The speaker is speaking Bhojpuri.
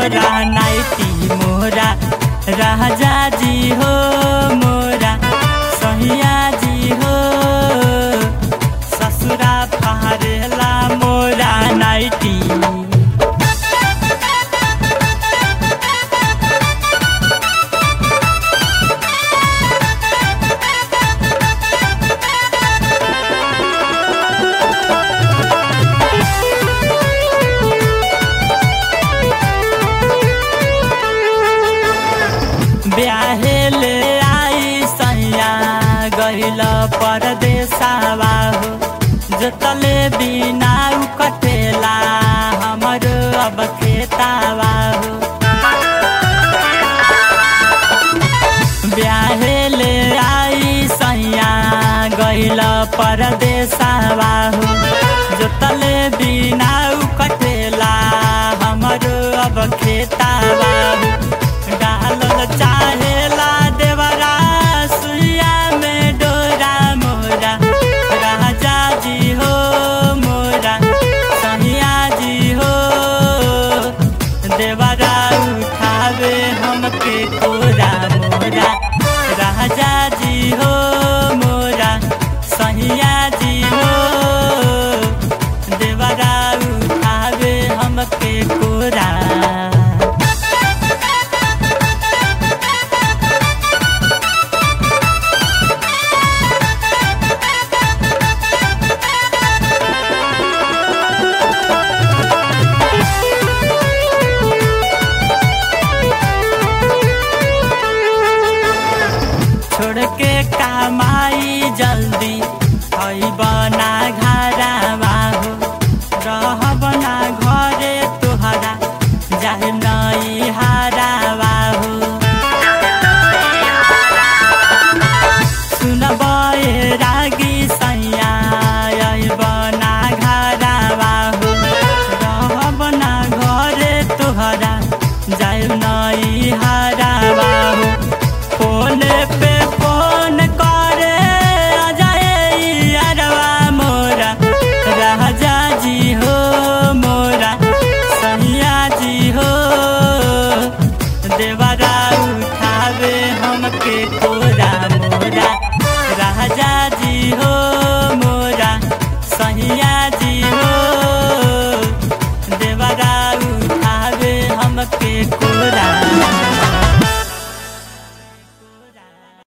मोरा नाइटी मोरा राजा जी हो मोरा सहिया जी हो ससुरा फारेला मोरा नाइटी ब्याहे ले आई सैया गइल परदेसावा हो जोतले बिना उ कटेला हमर अब खेतावा हो ब्याहे ले आई सैया गइल परदेसावा हो जोतले बिना उ कटेला हमर अब खेतावा हो डालल चाहेला देवरा सुइया में डोरा मोरा राजा जी हो मोरा सहिया जी हो देवरा उठावे हमके कोरा मोरा राजा जी हो मोरा सहिया जी हो देवरा उठावे हमके कोरा छोड़ के कमाई जल्दी खैब